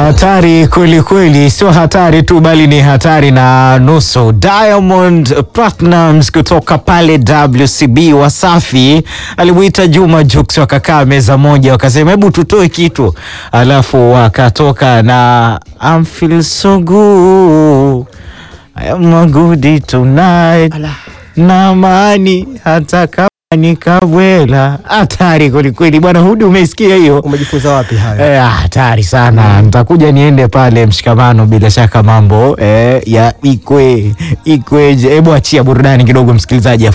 Hatari kweli kweli, sio hatari tu bali ni hatari na nusu. Diamond Platnumz kutoka pale WCB Wasafi alimuita Juma Jux, wakakaa meza moja, wakasema hebu tutoe kitu, alafu wakatoka na I'm feel so good I am good tonight na mani hata kama nikabwela. Hatari kwelikweli bwana Hudi, umeisikia hiyo? Umejifunza wapi hayo? Eh, hatari sana. Nitakuja niende pale mshikamano, bila shaka mambo eh, ya ikwe ikweje. Hebu achia burudani kidogo, msikilizaji.